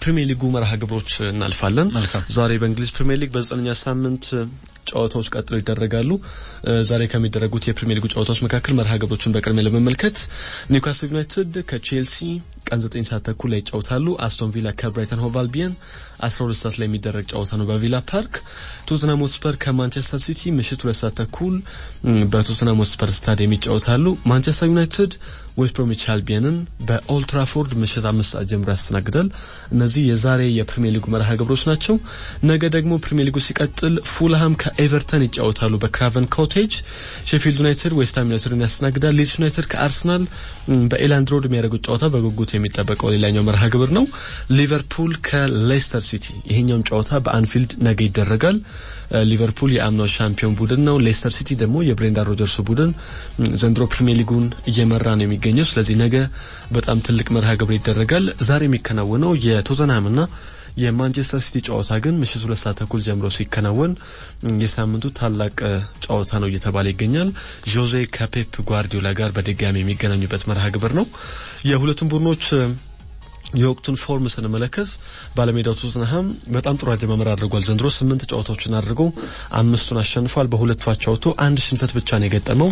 ፕሪሚየር ሊጉ መርሃ ግብሮች እናልፋለን። ዛሬ በእንግሊዝ ፕሪሚየር ሊግ በዘጠነኛ ሳምንት ጨዋታዎች ቀጥለው ይደረጋሉ። ዛሬ ከሚደረጉት የፕሪሚየር ሊጉ ጨዋታዎች መካከል መርሃ ግብሮችን በቅድሚያ ለመመልከት ኒውካስል ዩናይትድ ከቼልሲ ቀን 9 ሰዓት ተኩል ላይ ይጫወታሉ። አስቶን ቪላ ከብራይተን ሆቭ አልቢየን 12 ሰዓት ላይ የሚደረግ ጨዋታ ነው በቪላ ፓርክ። ቶትናም ሆትስፐር ከማንቸስተር ሲቲ ምሽት 2 ሰዓት ተኩል በቶትናም ሆትስፐር ስታዲየም ይጫወታሉ። ማንቸስተር ዩናይትድ ዌስት ብሮሚች አልቢየንን በኦልድ ትራፎርድ ምሽት አምስት ሰዓት ጀምሮ ያስተናግዳል። እነዚህ የዛሬ የፕሪሚየር ሊጉ መርሃ ግብሮች ናቸው። ነገ ደግሞ ፕሪሚየር ሊጉ ሲቀጥል ፉልሃም ከኤቨርተን ይጫወታሉ በክራቨን ኮቴጅ። ሼፊልድ ዩናይትድ ዌስትሃም ዩናይትድን ያስተናግዳል። ሊድስ ዩናይትድ ከአርሰናል በኤላንድ ሮድ የሚያደርጉት ጨዋታ በጉጉት የሚጠበቀው ሌላኛው መርሃ ግብር ነው። ሊቨርፑል ከሌስተር ሲቲ ይሄኛውም ጨዋታ በአንፊልድ ነገ ይደረጋል። ሊቨርፑል የአምናው ሻምፒዮን ቡድን ነው። ሌስተር ሲቲ ደግሞ የብሬንዳን ሮጀርስ ቡድን ዘንድሮ ፕሪሚየር ሊጉን እየመራ ነው የሚገኘው። ስለዚህ ነገ በጣም ትልቅ መርሃ ግብር ይደረጋል። ዛሬ የሚከናወነው የቶተንሃምና የማንቸስተር ሲቲ ጨዋታ ግን ምሽት ሁለት ሰዓት ተኩል ጀምሮ ሲከናወን የሳምንቱ ታላቅ ጨዋታ ነው እየተባለ ይገኛል። ጆዜ ከፔፕ ጓርዲዮላ ጋር በድጋሚ የሚገናኙበት መርሃ ግብር ነው። የሁለቱም ቡድኖች የወቅቱን ፎርም ስንመለከት ባለሜዳው ቶትንሃም በጣም ጥሩ አጀማመር አድርጓል። ዘንድሮ ስምንት ጨዋታዎችን አድርጎ አምስቱን አሸንፏል። በሁለቱ አቻ ወጥቶ አንድ ሽንፈት ብቻ ነው የገጠመው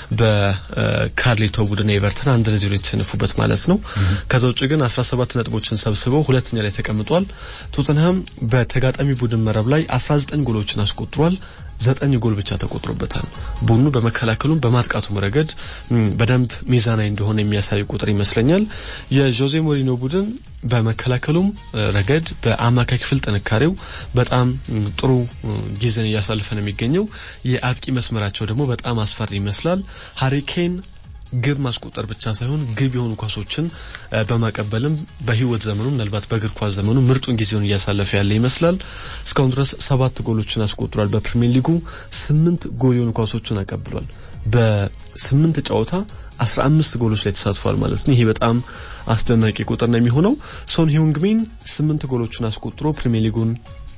በካርሊቶ ቡድን ኤቨርተን አንድ ለዜሮ የተሸነፉበት ማለት ነው። ከዛ ውጭ ግን 17 ነጥቦችን ሰብስበው ሁለተኛ ላይ ተቀምጧል። ቶትንሃም በተጋጣሚ ቡድን መረብ ላይ 19 ጎሎችን አስቆጥሯል። ዘጠኝ ጎል ብቻ ተቆጥሮበታል። ቡድኑ በመከላከሉም በማጥቃቱም ረገድ በደንብ ሚዛናዊ እንደሆነ የሚያሳይ ቁጥር ይመስለኛል። የጆዜ ሞሪኖ ቡድን በመከላከሉም ረገድ በአማካይ ክፍል ጥንካሬው በጣም ጥሩ ጊዜን እያሳለፈ ነው የሚገኘው። የአጥቂ መስመራቸው ደግሞ በጣም አስፈሪ ይመስላል። ሃሪኬን ግብ ማስቆጠር ብቻ ሳይሆን ግብ የሆኑ ኳሶችን በማቀበልም በሕይወት ዘመኑ ምናልባት በእግር ኳስ ዘመኑ ምርጡን ጊዜውን እያሳለፈ ያለ ይመስላል። እስካሁን ድረስ ሰባት ጎሎችን አስቆጥሯል። በፕሪሚየር ሊጉ ስምንት ጎል የሆኑ ኳሶችን አቀብሏል። በስምንት ጨዋታ አስራ አምስት ጎሎች ላይ ተሳትፏል ማለት ነው። ይሄ በጣም አስደናቂ ቁጥር ነው የሚሆነው። ሶን ሂዩንግሚን ስምንት ጎሎችን አስቆጥሮ ፕሪሚየር ሊጉን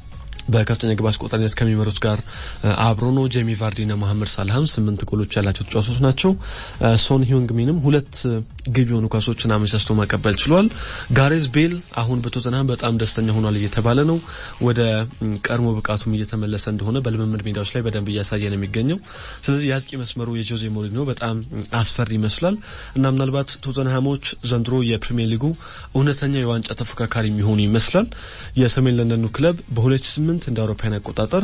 በከፍተኛ ግብ አስቆጣሪነት ከሚመሩት ጋር አብሮ ነው። ጄሚ ቫርዲና መሐመድ ሳላህም ስምንት ጎሎች ያላቸው ተጫዋቾች ናቸው። ሶን ሂዩንግሚንም ሁለት ግብ የሆኑ ኳሶችን አመቻችቶ ማቀበል ችሏል። ጋሬዝ ቤል አሁን በቶተንሃም በጣም ደስተኛ ሆኗል እየተባለ ነው። ወደ ቀድሞ ብቃቱም እየተመለሰ እንደሆነ በልምምድ ሜዳዎች ላይ በደንብ እያሳየ ነው የሚገኘው። ስለዚህ የአጥቂ መስመሩ የጆዜ ሞሪኖ በጣም አስፈሪ ይመስላል እና ምናልባት ቶተንሃሞች ዘንድሮ የፕሪሚየር ሊጉ እውነተኛ የዋንጫ ተፎካካሪ የሚሆኑ ይመስላል። የሰሜን ለንደኑ ክለብ በ2008 እንደ አውሮፓውያን አቆጣጠር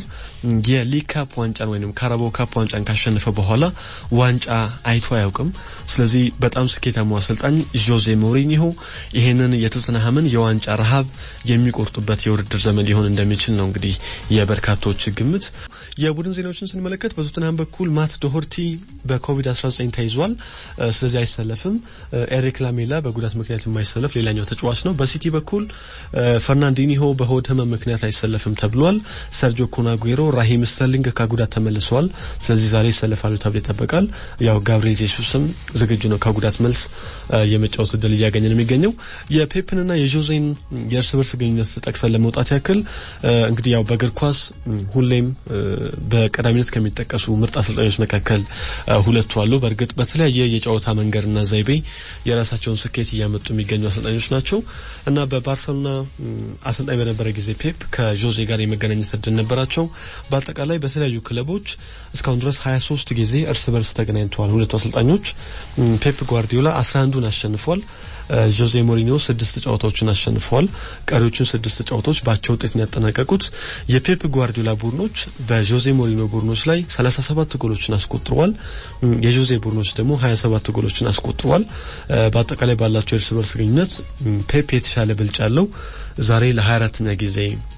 የሊግ ካፕ ዋንጫን ወይም ካራባው ካፕ ዋንጫን ካሸነፈ በኋላ ዋንጫ አይቶ አያውቅም። ስለዚህ በጣም ስኬታማ አሰልጣኝ ጆዜ ሞሪኒሆ ይሄንን የቶትንሃምን የዋንጫ ረሃብ የሚቆርጡበት የውድድር ዘመን ሊሆን እንደሚችል ነው እንግዲህ የበርካቶች ግምት። የቡድን ዜናዎችን ስንመለከት በቶትንሃም በኩል ማት ዶሆርቲ በኮቪድ-19 ተይዟል። ስለዚህ አይሰለፍም። ኤሪክ ላሜላ በጉዳት ምክንያት የማይሰለፍ ሌላኛው ተጫዋች ነው። በሲቲ በኩል ፈርናንዲኒሆ በሆድ ህመም ምክንያት አይሰለፍም ተብሏል። ሰርጆ ኮናጉሮ፣ ራሂም ስተርሊንግ ከጉዳት ተመልሰዋል። ስለዚህ ዛሬ ይሰለፋሉ ተብሎ ይጠበቃል። ያው ጋብሪኤል ጄሱስም ዝግጁ ነው ከጉዳት መልስ የመጫወት እድል እያገኘ ነው የሚገኘው። የፔፕንና የጆዜን የእርስ በርስ ግንኙነት ጠቅሰን ለመውጣት ያክል እንግዲህ ያው በእግር ኳስ ሁሌም በቀዳሚነት ከሚጠቀሱ ምርጥ አሰልጣኞች መካከል ሁለቱ አሉ። በእርግጥ በተለያየ የጨዋታ መንገድና ዘይቤ የራሳቸውን ስኬት እያመጡ የሚገኙ አሰልጣኞች ናቸው እና በባርሰሎና አሰልጣኝ በነበረ ጊዜ ፔፕ ከጆዜ ጋር የመገናኘት እድል ነበራቸው። በአጠቃላይ በተለያዩ ክለቦች እስካሁን ድረስ 23 ጊዜ እርስ በርስ ተገናኝተዋል ሁለቱ አሰልጣኞች። ፔፕ ጓርዲዮላ 11ዱን አሸንፏል። ጆዜ ሞሪኒዮ ስድስት ጨዋታዎችን አሸንፈዋል። ቀሪዎቹን ስድስት ጨዋታዎች በአቻ ውጤት ያጠናቀቁት የፔፕ ጓርዲዮላ ቡድኖች በጆዜ ሞሪኒዮ ቡድኖች ላይ 37 ጎሎችን አስቆጥረዋል። የጆዜ ቡድኖች ደግሞ 27 ጎሎችን አስቆጥረዋል። በአጠቃላይ ባላቸው የእርስ በርስ ግንኙነት ፔፕ የተሻለ ብልጫ አለው። ዛሬ ለ24ኛ ጊዜ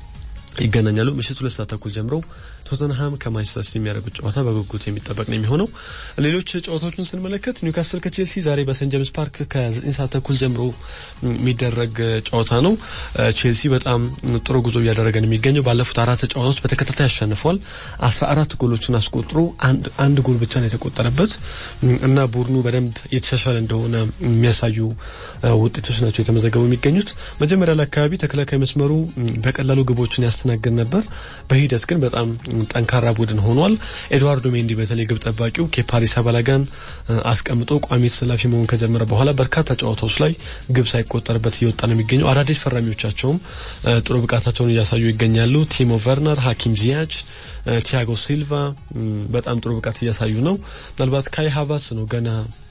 ይገናኛሉ። ምሽት ሁለት ሰዓት ተኩል ጀምረው ቶተንሃም ከማንቸስተር ሲቲ የሚያደርጉት ጨዋታ በጉጉት የሚጠበቅ ነው የሚሆነው። ሌሎች ጨዋታዎችን ስንመለከት ኒውካስል ከቼልሲ ዛሬ በሴንት ጄምስ ፓርክ ከዘጠኝ ሰዓት ተኩል ጀምሮ የሚደረግ ጨዋታ ነው። ቼልሲ በጣም ጥሩ ጉዞ እያደረገ ነው የሚገኘው። ባለፉት አራት ጨዋታዎች በተከታታይ አሸንፏል። አስራ አራት ጎሎችን አስቆጥሮ አንድ ጎል ብቻ ነው የተቆጠረበት እና ቡድኑ በደንብ የተሻሻለ እንደሆነ የሚያሳዩ ውጤቶች ናቸው የተመዘገቡ የሚገኙት። መጀመሪያ ላይ አካባቢ ተከላካይ መስመሩ በቀላሉ ግቦችን ያስተናግድ ነበር። በሂደት ግን በጣም ጠንካራ ቡድን ሆኗል። ኤድዋርዶ ሜንዲ በተለይ ግብ ጠባቂው ከፓሪስ አባላጋን አስቀምጦ ቋሚ ተሰላፊ መሆን ከጀመረ በኋላ በርካታ ጨዋታዎች ላይ ግብ ሳይቆጠርበት እየወጣ ነው የሚገኘው። አዳዲስ ፈራሚዎቻቸውም ጥሩ ብቃታቸውን እያሳዩ ይገኛሉ። ቲሞ ቨርነር፣ ሀኪም ዚያች ቲያጎ ሲልቫ በጣም ጥሩ ብቃት እያሳዩ ነው። ምናልባት ካይ ሃቫርትዝ ነው ገና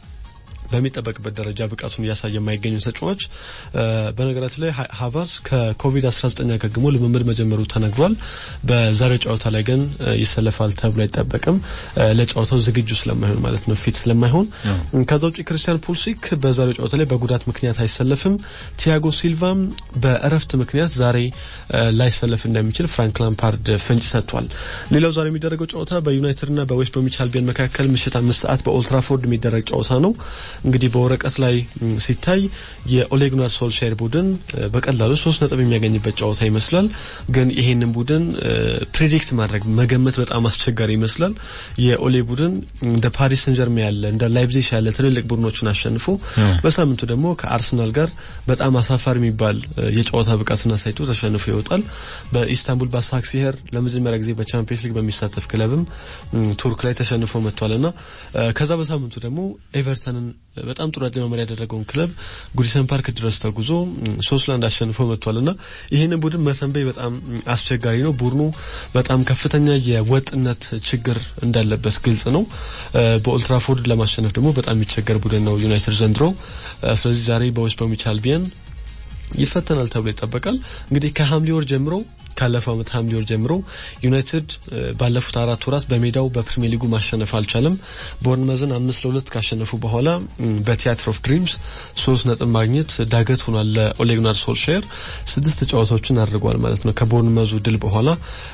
በሚጠበቅበት ደረጃ ብቃቱን እያሳየ የማይገኙ ተጫዋች። በነገራችን ላይ ሃቫርትዝ ከኮቪድ-19 አገግሞ ልምምድ መጀመሩ ተነግሯል። በዛሬው ጨዋታ ላይ ግን ይሰለፋል ተብሎ አይጠበቅም። ለጨዋታው ዝግጁ ስለማይሆን ማለት ነው፣ ፊት ስለማይሆን። ከዛ ውጭ ክርስቲያን ፑልሲክ በዛሬው ጨዋታ ላይ በጉዳት ምክንያት አይሰለፍም። ቲያጎ ሲልቫም በእረፍት ምክንያት ዛሬ ላይሰለፍ እንደሚችል ፍራንክ ላምፓርድ ፍንጭ ሰጥቷል። ሌላው ዛሬ የሚደረገው ጨዋታ በዩናይትድና በዌስት ብሮሚች አልቢዮን መካከል ምሽት አምስት ሰዓት በኦልትራፎርድ የሚደረግ ጨዋታ ነው። እንግዲህ በወረቀት ላይ ሲታይ የኦሌ ጉናር ሶልሻየር ቡድን በቀላሉ ሶስት ነጥብ የሚያገኝበት ጨዋታ ይመስላል። ግን ይሄንን ቡድን ፕሬዲክት ማድረግ መገመት በጣም አስቸጋሪ ይመስላል። የኦሌ ቡድን እንደ ፓሪስ ሰን ጀርሜ ያለ እንደ ላይፕዚግ ያለ ትልልቅ ቡድኖችን አሸንፎ በሳምንቱ ደግሞ ከአርሰናል ጋር በጣም አሳፋሪ የሚባል የጨዋታ ብቃትን አሳይቶ ተሸንፎ ይወጣል። በኢስታንቡል ባሳክሲሄር ለመጀመሪያ ጊዜ በቻምፒየንስ ሊግ በሚሳተፍ ክለብም ቱርክ ላይ ተሸንፎ መጥቷልና ከዛ በሳምንቱ ደግሞ ኤቨርተንን በጣም ጥሩ አጀማመር ያደረገውን ክለብ ጉዲሰን ፓርክ ድረስ ተጉዞ ሶስት ለአንድ አሸንፎ መጥቷልና ይህንን ቡድን መሰንበይ በጣም አስቸጋሪ ነው። ቡድኑ በጣም ከፍተኛ የወጥነት ችግር እንዳለበት ግልጽ ነው። በኦልትራፎርድ ለማሸነፍ ደግሞ በጣም የሚቸገር ቡድን ነው ዩናይትድ ዘንድሮ። ስለዚህ ዛሬ በዌስት ብሮሚች አልቢየን ይፈተናል ተብሎ ይጠበቃል። እንግዲህ ከሐምሌ ወር ጀምሮ ካለፈው ዓመት ሐምሌ ወር ጀምሮ ዩናይትድ ባለፉት አራት ወራት በሜዳው በፕሪሚየር ሊጉ ማሸነፍ አልቻለም። ቦርንመዝን አምስት ለሁለት ካሸነፉ በኋላ በቲያትር ኦፍ ድሪምስ ሶስት ነጥብ ማግኘት ዳገት ሆኗል ለኦሌ ጉናር ሶልሻየር። ስድስት ጨዋታዎችን አድርጓል ማለት ነው። ከቦርንመዙ ድል በኋላ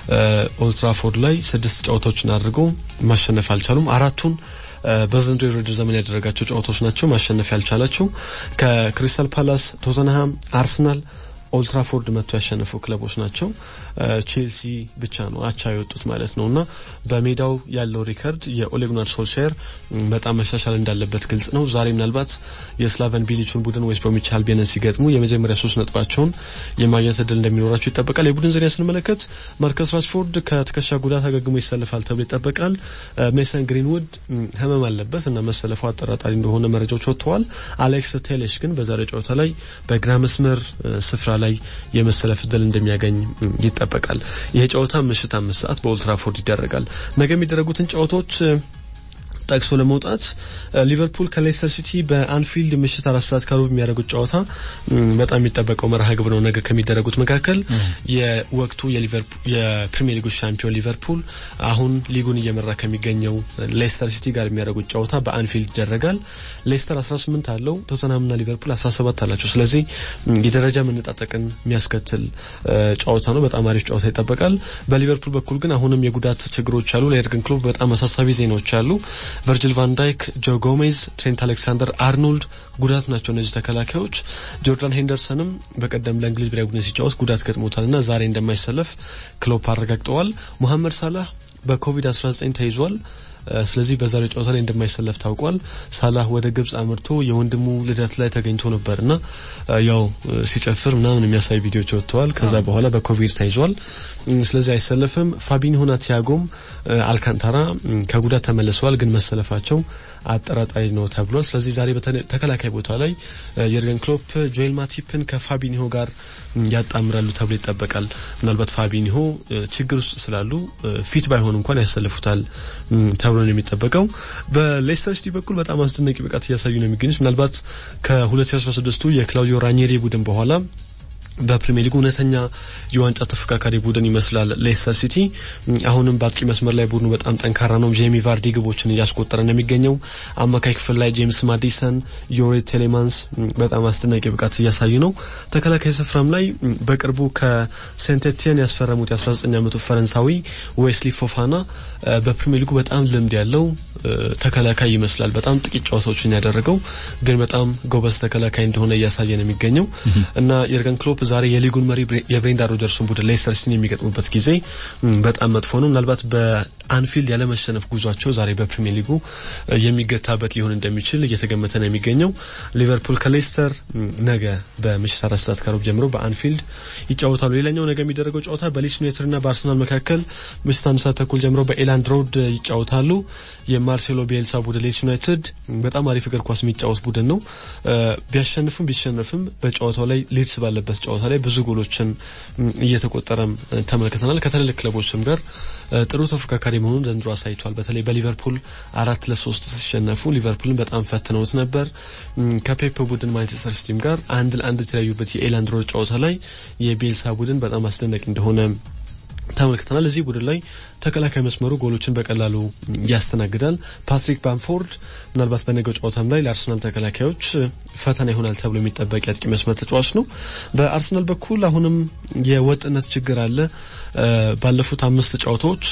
ኦልትራፎርድ ላይ ስድስት ጨዋታዎችን አድርገው ማሸነፍ አልቻሉም። አራቱን በዘንድሮ የውድድር ዘመን ያደረጋቸው ጨዋታዎች ናቸው ማሸነፍ ያልቻላቸው ከክሪስታል ፓላስ፣ ቶተንሃም፣ አርሰናል ኦልትራፎርድ መጥቶ ያሸነፉ ክለቦች ናቸው። ቼልሲ ብቻ ነው አቻ የወጡት ማለት ነው እና በሜዳው ያለው ሪከርድ የኦሌ ጉናር ሶልሻየር በጣም መሻሻል እንዳለበት ግልጽ ነው። ዛሬ ምናልባት የስላቨን ቢሊቹን ቡድን ዌስት ብሮሚች አልቢዮንን ሲገጥሙ የመጀመሪያ ሶስት ነጥባቸውን የማግኘት እድል እንደሚኖራቸው ይጠበቃል። የቡድን ዜና ስንመለከት ማርከስ ራሽፎርድ ከትከሻ ጉዳት አገግሞ ይሰልፋል ተብሎ ይጠበቃል። ሜሰን ግሪንውድ ህመም አለበት እና መሰለፉ አጠራጣሪ እንደሆነ መረጃዎች ወጥተዋል። አሌክስ ቴሌሽ ግን በዛሬ ጨዋታ ላይ በግራ መስመር ስፍራ ላይ የመሰለፍ እድል እንደሚያገኝ ይጠበቃል። ይሄ ጨዋታ ምሽት አምስት ሰዓት በኦልትራፎርድ ይደረጋል። ነገ የሚደረጉትን ጨዋታዎች ጠቅሶ ለመውጣት ሊቨርፑል ከሌስተር ሲቲ በአንፊልድ ምሽት አራት ሰዓት ከሩብ የሚያደርጉት ጨዋታ በጣም የሚጠበቀው መርሃ ግብር ነው። ነገ ከሚደረጉት መካከል የወቅቱ የፕሪሚየር ሊጉ ሻምፒዮን ሊቨርፑል አሁን ሊጉን እየመራ ከሚገኘው ሌስተር ሲቲ ጋር የሚያደርጉት ጨዋታ በአንፊልድ ይደረጋል። ሌስተር 18 አለው፣ ቶተንሃምና ሊቨርፑል 17 አላቸው። ስለዚህ የደረጃ መነጣጠቅን የሚያስከትል ጨዋታ ነው። በጣም አሪፍ ጨዋታ ይጠበቃል። በሊቨርፑል በኩል ግን አሁንም የጉዳት ችግሮች አሉ። ለኤርገን ክሎፕ በጣም አሳሳቢ ዜናዎች አሉ። ቨርጅል ቫን ዳይክ፣ ጆ ጎሜዝ፣ ትሬንት አሌክሳንደር አርኖልድ ጉዳት ናቸው እነዚህ ተከላካዮች። ጆርዳን ሄንደርሰንም በቀደም ለእንግሊዝ ብሔራዊ ቡድን ሲጫወት ጉዳት ገጥሞታልና ዛሬ እንደማይሰለፍ ክሎፕ አረጋግጠዋል። ሙሐመድ ሳላህ በኮቪድ-19 ተይዟል። ስለዚህ በዛሬው ጨዋታ ላይ እንደማይሰለፍ ታውቋል። ሳላህ ወደ ግብጽ አምርቶ የወንድሙ ልደት ላይ ተገኝቶ ነበርና ያው ሲጨፍር ምናምን የሚያሳይ ቪዲዮዎች ወጥተዋል። ከዛ በኋላ በኮቪድ ተይዟል። ስለዚህ አይሰለፍም። ፋቢኒሆና ቲያጎም አልካንታራ ከጉዳት ተመልሰዋል፣ ግን መሰለፋቸው አጠራጣሪ ነው ተብሏል። ስለዚህ ዛሬ በተከላካይ ቦታ ላይ የርገን ክሎፕ ጆኤል ማቲፕን ከፋቢኒሆ ጋር ያጣምራሉ ተብሎ ይጠበቃል። ምናልባት ፋቢኒሆ ችግር ውስጥ ስላሉ ፊት ባይሆን እንኳን ያሰልፉታል ተብሎ ነው የሚጠበቀው። በሌስተር ሲቲ በኩል በጣም አስደናቂ ብቃት እያሳዩ ነው የሚገኙት። ምናልባት ከ2016ቱ የክላውዲዮ ራኒሪ ቡድን በኋላ በፕሪሚየር ሊጉ እውነተኛ የዋንጫ ተፎካካሪ ቡድን ይመስላል ሌስተር ሲቲ። አሁንም በአጥቂ መስመር ላይ ቡድኑ በጣም ጠንካራ ነው። ጄሚ ቫርዲ ግቦችን እያስቆጠረ ነው የሚገኘው። አማካይ ክፍል ላይ ጄምስ ማዲሰን፣ ዮሬ ቴሌማንስ በጣም አስደናቂ ብቃት እያሳዩ ነው። ተከላካይ ስፍራም ላይ በቅርቡ ከሴንት ኤቲየን ያስፈረሙት የ19 ዓመቱ ፈረንሳዊ ዌስሊ ፎፋና በፕሪሚየር ሊጉ በጣም ልምድ ያለው ተከላካይ ይመስላል። በጣም ጥቂት ጨዋታዎችን ያደረገው ግን በጣም ጎበዝ ተከላካይ እንደሆነ እያሳየ ነው የሚገኘው እና የርገን ክሎፕ ዛሬ የሊጉን መሪ የብሬንዳ ሮጀርስን ቡድን ሌስተር ሲቲን የሚገጥሙበት ጊዜ በጣም መጥፎ ነው። ምናልባት በአንፊልድ ያለመሸነፍ ጉዟቸው ዛሬ በፕሪሚየር ሊጉ የሚገታበት ሊሆን እንደሚችል እየተገመተ ነው የሚገኘው። ሊቨርፑል ከሌስተር ነገ በምሽት አራት ሰዓት ከሩብ ጀምሮ በአንፊልድ ይጫወታሉ። ሌላኛው ነገ የሚደረገው ጨዋታ በሊድስ ዩናይትድና በአርሰናል መካከል ምሽት አንድ ሰዓት ተኩል ጀምሮ በኤላንድ ሮድ ይጫወታሉ። የማርሴሎ ቤልሳ ቡድን ሊድስ ዩናይትድ በጣም አሪፍ እግር ኳስ የሚጫወት ቡድን ነው። ቢያሸንፍም ቢሸነፍም በጨዋታው ላይ ሊድስ ባለበት ጨዋታ ላይ ብዙ ጎሎችን እየተቆጠረም ተመልክተናል። ከትልልቅ ክለቦችም ጋር ጥሩ ተፎካካሪ መሆኑን ዘንድሮ አሳይቷል። በተለይ በሊቨርፑል አራት ለሶስት ሲሸነፉ ሊቨርፑልን በጣም ፈትነውት ነበር። ከፔፕ ቡድን ማንቸስተር ሲቲም ጋር አንድ ለአንድ የተለያዩበት የኤላንድ ሮድ ጨዋታ ላይ የቤልሳ ቡድን በጣም አስደናቂ እንደሆነ ተመልክተናል። እዚህ ቡድን ላይ ተከላካይ መስመሩ ጎሎችን በቀላሉ ያስተናግዳል። ፓትሪክ ባምፎርድ ምናልባት በነገው ጨዋታም ላይ ለአርሰናል ተከላካዮች ፈተና ይሆናል ተብሎ የሚጠበቅ የአጥቂ መስመር ተጫዋች ነው። በአርሰናል በኩል አሁንም የወጥነት ችግር አለ። ባለፉት አምስት ጨዋታዎች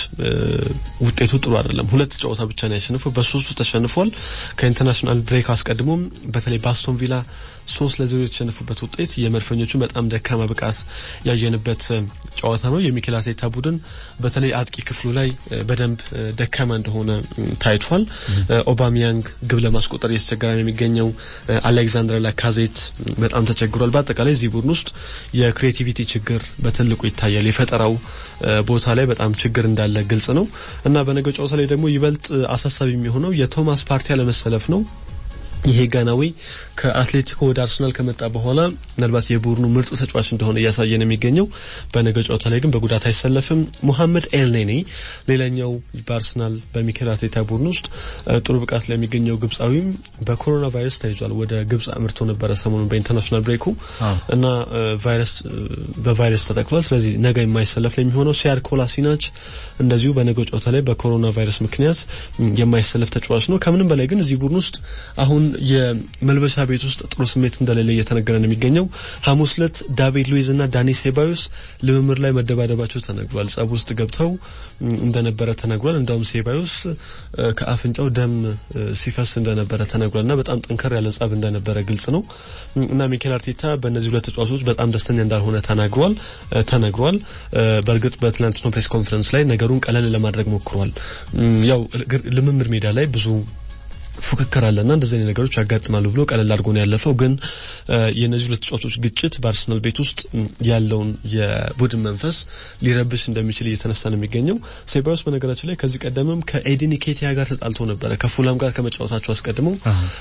ውጤቱ ጥሩ አይደለም። ሁለት ጨዋታ ብቻ ነው ያሸንፉ፣ በሶስቱ ተሸንፏል። ከኢንተርናሽናል ብሬክ አስቀድሞም በተለይ በአስቶን ቪላ ሶስት ለዜሮ የተሸነፉበት ውጤት የመድፈኞቹን በጣም ደካማ ብቃት ያየንበት ጨዋታ ነው። የሚኬል አርቴታ ቡድን በተለይ አጥቂ ክፍሉ ላይ በደንብ ደካማ እንደሆነ ታይቷል። ኦባሚያንግ ግብ ለማስቆጠር እየተቸገረ ነው የሚገኘው። አሌክዛንድር ላካዜት በጣም ተቸግሯል። በአጠቃላይ እዚህ ቡድን ውስጥ የክሬቲቪቲ ችግር በትልቁ ይታያል። የፈጠራው ቦታ ላይ በጣም ችግር እንዳለ ግልጽ ነው እና በነገው ጨዋታ ላይ ደግሞ ይበልጥ አሳሳቢ የሚሆነው የቶማስ ፓርቲ አለመሰለፍ ነው። ይሄ ጋናዊ ከአትሌቲኮ ወደ አርሰናል ከመጣ በኋላ ምናልባት የቡድኑ ምርጡ ተጫዋች እንደሆነ እያሳየ ነው የሚገኘው። በነገ ጨዋታ ላይ ግን በጉዳት አይሰለፍም። ሙሐመድ ኤልኔኒ ሌላኛው በአርሰናል በሚኬል አርቴታ ቡድን ውስጥ ጥሩ ብቃት ላይ የሚገኘው ግብጻዊም በኮሮና ቫይረስ ተይዟል። ወደ ግብጽ አምርቶ ነበረ ሰሞኑን በኢንተርናሽናል ብሬኩ እና ቫይረስ በቫይረስ ተጠቅሏል። ስለዚህ ነገ የማይሰለፍ ነው የሚሆነው። ሲያድ ኮላሲናች እንደዚሁ በነገው ጨዋታ ላይ በኮሮና ቫይረስ ምክንያት የማይሰለፍ ተጫዋች ነው። ከምንም በላይ ግን እዚህ ቡድን ውስጥ አሁን የመልበሻ ቤት ውስጥ ጥሩ ስሜት እንደሌለ እየተነገረ ነው የሚገኘው። ሐሙስ ዕለት ዳቪድ ሉዊዝ እና ዳኒ ሴባዮስ ልምምድ ላይ መደባደባቸው ተነግሯል። ጸብ ውስጥ ገብተው እንደነበረ ተነግሯል። እንዳውም ሴባዮስ ከአፍንጫው ደም ሲፈስ እንደነበረ ተነግሯል እና በጣም ጠንከር ያለ ጸብ እንደነበረ ግልጽ ነው እና ሚኬል አርቴታ በእነዚህ ሁለት ተጫዋቾች በጣም ደስተኛ እንዳልሆነ ተናግሯል ተነግሯል። በእርግጥ በትናንትናው ፕሬስ ኮንፈረንስ ላይ ነገሩን ቀለል ለማድረግ ሞክሯል። ያው ልምምድ ሜዳ ላይ ብዙ ፉክክር አለና እንደዚህ አይነት ነገሮች ያጋጥማሉ ብሎ ቀለል አድርጎ ነው ያለፈው። ግን የእነዚህ ሁለት ተጫዋቾች ግጭት በአርሰናል ቤት ውስጥ ያለውን የቡድን መንፈስ ሊረብሽ እንደሚችል እየተነሳ ነው የሚገኘው። ሴባዮስ በነገራችን ላይ ከዚህ ቀደምም ከኤዲኒ ኬቲያ ጋር ተጣልቶ ነበረ። ከፉላም ጋር ከመጫወታቸው አስቀድመው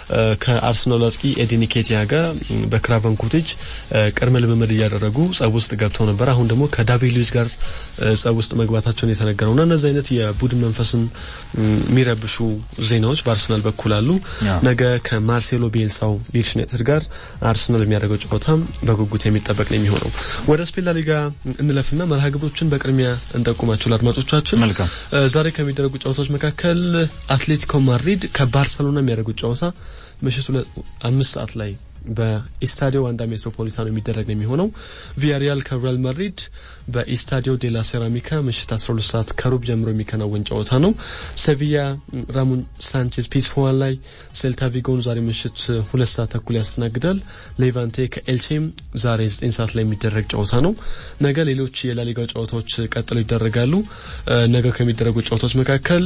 ከአርሰናል አጥቂ ኤዲኒ ኬቲያ ጋር በክራቨን ኮቴጅ ቅድመ ልምምድ እያደረጉ ጸብ ውስጥ ገብተው ነበር። አሁን ደግሞ ከዳቪድ ሉዊዝ ጋር ጸብ ውስጥ መግባታቸውን የተነገረውና እነዚህ አይነት የቡድን መንፈስን የሚረብሹ ዜናዎች በአርሰናል በኩል አሉ። ነገ ከማርሴሎ ቤልሳው ሊድስ ዩናይትድ ጋር አርሰናል የሚያደርገው ጨዋታ በጉጉት የሚጠበቅ ነው የሚሆነው። ወደ ስፔን ላሊጋ እንለፍና መርሃ ግብሮችን በቅድሚያ እንጠቁማቸው ለአድማጮቻችን። መልካም። ዛሬ ከሚደረጉ ጨዋታዎች መካከል አትሌቲኮ ማድሪድ ከባርሰሎና የሚያደርጉት ጨዋታ ምሽቱ አምስት ሰዓት ላይ በኢስታዲዮ ዋንዳ ሜትሮፖሊታኖ የሚደረግ ነው የሚሆነው። ቪያሪያል ከሪያል ማድሪድ በኢስታዲዮ ዴላ ሴራሚካ ምሽት 12 ሰዓት ከሩብ ጀምሮ የሚከናወን ጨዋታ ነው። ሴቪያ ራሞን ሳንቼዝ ፒዝፉዋን ላይ ሴልታ ቪጎን ዛሬ ምሽት ሁለት ሰዓት ተኩል ያስተናግዳል። ሌቫንቴ ከኤልቼም ዛሬ 9 ሰዓት ላይ የሚደረግ ጨዋታ ነው። ነገ ሌሎች የላሊጋው ጨዋታዎች ቀጥለው ይደረጋሉ። ነገ ከሚደረጉ ጨዋታዎች መካከል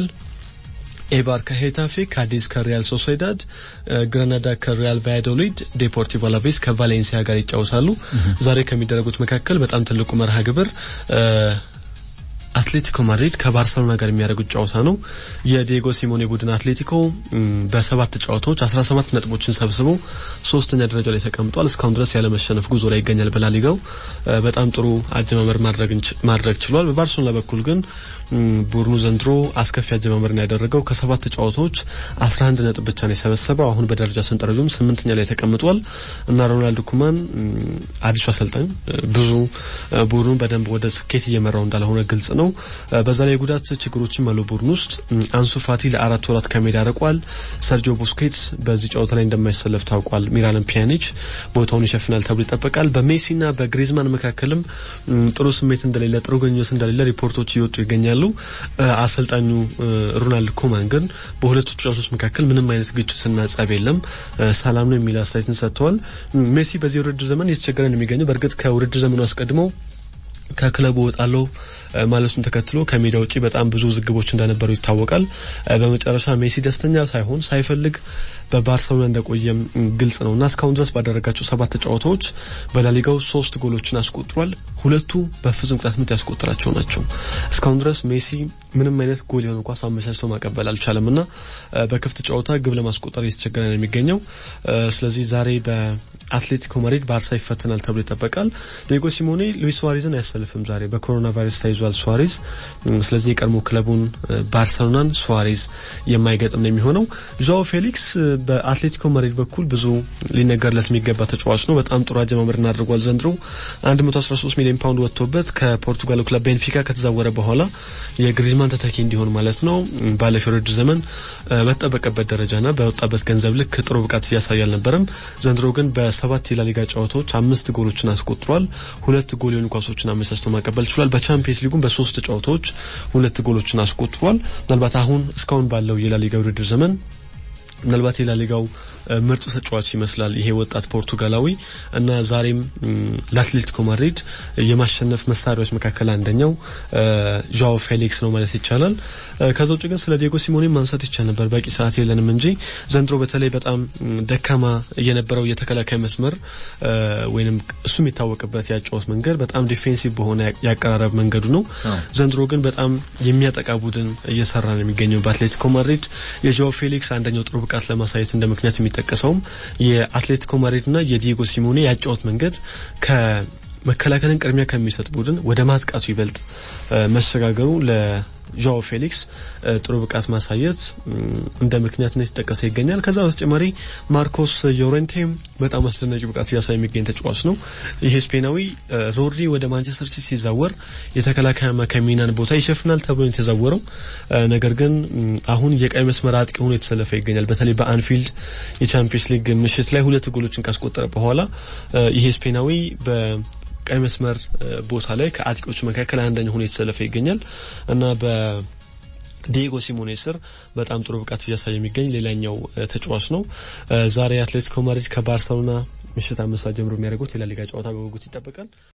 ኤባር ከሄታፌ፣ ካዲዝ ከሪያል ሶሴዳድ፣ ግራናዳ ከሪያል ቫያዶሊድ፣ ዴፖርቲቮ አላቬስ ከቫሌንሲያ ጋር ይጫወታሉ። ዛሬ ከሚደረጉት መካከል በጣም ትልቁ መርሃ ግብር አትሌቲኮ ማድሪድ ከባርሰሎና ጋር የሚያደርጉት ጨዋታ ነው። የዲየጎ ሲሞኔ ቡድን አትሌቲኮ በሰባት ጨዋታዎች 17 ነጥቦችን ሰብስቦ ሶስተኛ ደረጃ ላይ ተቀምጧል። እስካሁን ድረስ ያለመሸነፍ ጉዞ ላይ ይገኛል። በላሊጋው በጣም ጥሩ አጀማመር ማድረግ ችሏል። በባርሰሎና በኩል ግን ቡድኑ ዘንድሮ አስከፊ አጀማመርን ያደረገው ከሰባት ጨዋታዎች 11 ነጥብ ብቻ ነው የሰበሰበው። አሁን በደረጃ ሰንጠረዡም ስምንተኛ ላይ ተቀምጧል እና ሮናልድ ኩማን አዲሱ አሰልጣኝ ብዙ ቡድኑን በደንብ ወደ ስኬት እየመራው እንዳልሆነ ግልጽ ነው። በዛ ላይ የጉዳት ችግሮችም አሉ ቡድን ውስጥ። አንሱ ፋቲ ለአራት ወራት ከሜዳ ርቋል። ሰርጂዮ ቡስኬትስ በዚህ ጨዋታ ላይ እንደማይሰለፍ ታውቋል። ሚራን ፒያኒች ቦታውን ይሸፍናል ተብሎ ይጠበቃል። በሜሲና በግሪዝማን መካከልም ጥሩ ስሜት እንደሌለ፣ ጥሩ ግንኙነት እንደሌለ ሪፖርቶች እየወጡ ይገኛሉ። አሰልጣኙ ሮናልድ ኮማን ግን በሁለቱ ተጫዋቾች መካከል ምንም አይነት ግጭትና ጸብ የለም፣ ሰላም ነው የሚል አስተያየትን ሰጥተዋል። ሜሲ በዚህ ውድድር ዘመን እየተቸገረ ነው የሚገኘው። በእርግጥ ከውድድር ዘመኑ አስቀድመው ከክለቡ ወጣለው ማለቱን ተከትሎ ከሜዳ ውጪ በጣም ብዙ ዝግቦች እንደነበሩ ይታወቃል። በመጨረሻ ሜሲ ደስተኛ ሳይሆን ሳይፈልግ በባርሰሎና እንደቆየም ግልጽ ነው እና እስካሁን ድረስ ባደረጋቸው ሰባት ጨዋታዎች በላሊጋው ሶስት ጎሎችን አስቆጥሯል። ሁለቱ በፍጹም ቅጣት ምት ያስቆጠራቸው ናቸው። እስካሁን ድረስ ሜሲ ምንም አይነት ጎል የሆነ ኳስ አመቻችቶ ማቀበል አልቻለም እና በክፍት ጨዋታ ግብ ለማስቆጠር እየተቸገረ ነው የሚገኘው። ስለዚህ ዛሬ በአትሌቲኮ ማድሪድ ባርሳ ይፈተናል ተብሎ ይጠበቃል። ዲየጎ ሲሞኔ ሉዊስ ሱዋሬዝን አያሰልፍም። ዛሬ በኮሮና ቫይረስ ተይዟል ሱዋሬዝ። ስለዚህ የቀድሞ ክለቡን ባርሰሎናን ሱዋሬዝ የማይገጥም ነው የሚሆነው። ዣኦ ፌሊክስ በአትሌቲኮ ማድሪድ በኩል ብዙ ሊነገርለት የሚገባ ተጫዋች ነው። በጣም ጥሩ አጀማመርን አድርጓል። ዘንድሮ 113 ሚሊዮን ፓውንድ ወጥቶበት ከፖርቱጋሉ ክለብ ቤንፊካ ከተዛወረ በኋላ የግሪዝማን ተተኪ እንዲሆን ማለት ነው ባለፈው የውድድር ዘመን በተጠበቀበት ደረጃና በወጣበት ገንዘብ ልክ ጥሩ ብቃት እያሳየ አልነበረም። ዘንድሮ ግን በሰባት የላሊጋ ጨዋታዎች አምስት ጎሎችን አስቆጥሯል። ሁለት ጎል የሆኑ ኳሶችን አመቻችቶ ማቀበል ችሏል። በቻምፒየንስ ሊጉም በሶስት ጨዋታዎች ሁለት ጎሎችን አስቆጥሯል። ምናልባት አሁን እስካሁን ባለው የላሊጋ ውድድር ዘመን ምናልባት የላሊጋው ምርጡ ተጫዋች ይመስላል ይሄ ወጣት ፖርቱጋላዊ እና ዛሬም ለአትሌቲኮ ማድሪድ የማሸነፍ መሳሪያዎች መካከል አንደኛው ዣኦ ፌሊክስ ነው ማለት ይቻላል። ከዛ ውጭ ግን ስለ ዲየጎ ሲሞኔ ማንሳት ይቻል ነበር፣ በቂ ሰዓት የለንም እንጂ ዘንድሮ በተለይ በጣም ደካማ የነበረው የተከላካይ መስመር ወይንም እሱ የሚታወቅበት ያጫወት መንገድ በጣም ዲፌንሲቭ በሆነ ያቀራረብ መንገዱ ነው። ዘንድሮ ግን በጣም የሚያጠቃ ቡድን እየሰራ ነው የሚገኘው በአትሌቲኮ ማድሪድ የዣኦ ፌሊክስ አንደኛው ጥሩ ብቃት ለማሳየት እንደ ምክንያት የሚጠቀሰውም የአትሌቲኮ ማድሪድና የዲየጎ ሲሞኔ ያጫወት መንገድ ከመከላከልን ቅድሚያ ከሚሰጥ ቡድን ወደ ማጥቃቱ ይበልጥ መሸጋገሩ ዣኦ ፌሊክስ ጥሩ ብቃት ማሳየት እንደ ምክንያትነት የተጠቀሰ ይገኛል። ከዛ በተጨማሪ ማርኮስ ዮሬንቴም በጣም አስደናቂ ብቃት እያሳየ የሚገኝ ተጫዋች ነው። ይሄ ስፔናዊ ሮድሪ ወደ ማንቸስተር ሲቲ ሲዛወር የተከላካይ አማካይ ሚናን ቦታ ይሸፍናል ተብሎ የተዛወረው፣ ነገር ግን አሁን የቀይ መስመር አጥቂ ሆኖ የተሰለፈ ይገኛል። በተለይ በአንፊልድ የቻምፒየንስ ሊግ ምሽት ላይ ሁለት ጎሎችን ካስቆጠረ በኋላ ይሄ ስፔናዊ በ ቀይ መስመር ቦታ ላይ ከአጥቂዎች መካከል አንደኛ ሆኖ የተሰለፈ ይገኛል እና በዲየጎ ሲሞኔ ስር በጣም ጥሩ ብቃት እያሳየ የሚገኝ ሌላኛው ተጫዋች ነው። ዛሬ አትሌቲኮ ማድሪድ ከባርሰሎና ምሽት አምስት ሰዓት ጀምሮ የሚያደርጉት የላሊጋ ጨዋታ በጉጉት ይጠበቃል።